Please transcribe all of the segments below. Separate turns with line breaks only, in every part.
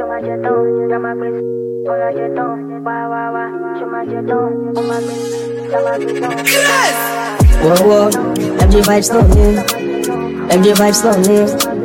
Chama jetão, chama pressão, olha jetão, wá wá wá. Chama jetão, uma pressão, chama pressão.
Whoa, whoa, MJ vibes lonely. MJ vibes lonely.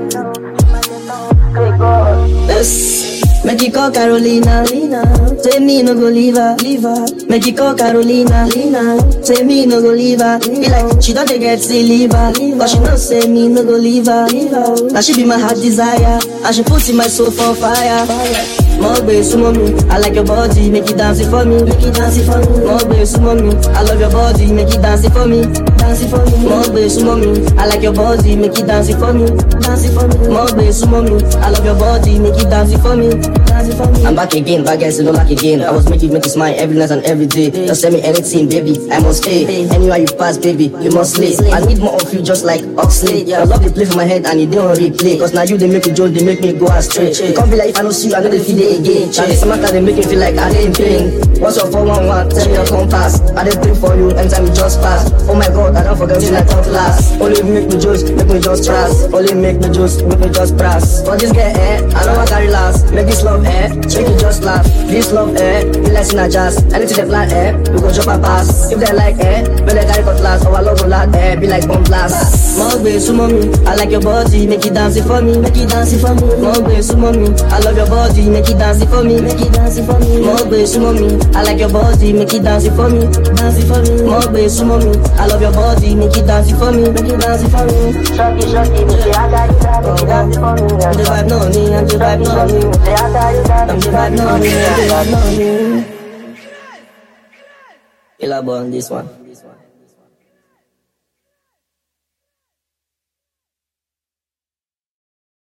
Yes. Make you call Carolina, Lina. Say me no go leave her, leave her. Make you call Carolina, Lina. Say me no go leave her. Be like she don't dey get see leave her, cause she know say me no go leave her, leave her. Now she be my heart desire, and she put in my soul for fire. More bass, sumo me. I like your body, make it dance it for me, make it dance it for me. More bass, sumo me. I love your body, make it dance it for me, dance it for me. More bass, sumo me. I like your body, make it dance it for me, dance it for me. More bass, sumo me. I love your body, make it dance it for me, dance it for me. I'm back again, back again, so don't back again. I was making make you smile every night and every day. Just send me anything, baby. I must stay. Anywhere you pass, baby, you must slay. I need more of you, just like Oxley. I love the play for my head and it don't replay. Cause now you they make me joke, they make me go astray. You can't be like if I don't see you, I know they feel it again. Now this matter they make me feel like I ain't paying. What's your 411? Tell me your compass. I did pray for you, anytime you just pass. Oh my god, I don't forget you like top class. Only make me just, make me just trust. Only make me just, make me just press. For this girl, eh, I don't want carry last. Make this love, eh, make you just laugh. This love, eh, be like in a jazz. Anything they plan, eh, we go drop a pass. If they like, eh, when they carry cutlass, our love will lad, eh, be like bomb blast. More bass, sumo me. I like your body, make it dance it for me, make it dance it for me. More bass, sumo me. I love your body, make it dance it for me, make it dance it for me. More bass, sumo me. I like your body, make it dance it for me, dance it for me. More bass, sumo me. I love your body, make it dance it for me, make it dance it for me.
Shorty, shorty, me say I got you, got me, dance it for me.
I'm the vibe, no me, I'm the vibe, no me.
Me say I got you, got
I'm
me,
the vibe, no me, I'm the vibe, no me. Killer boy on this one.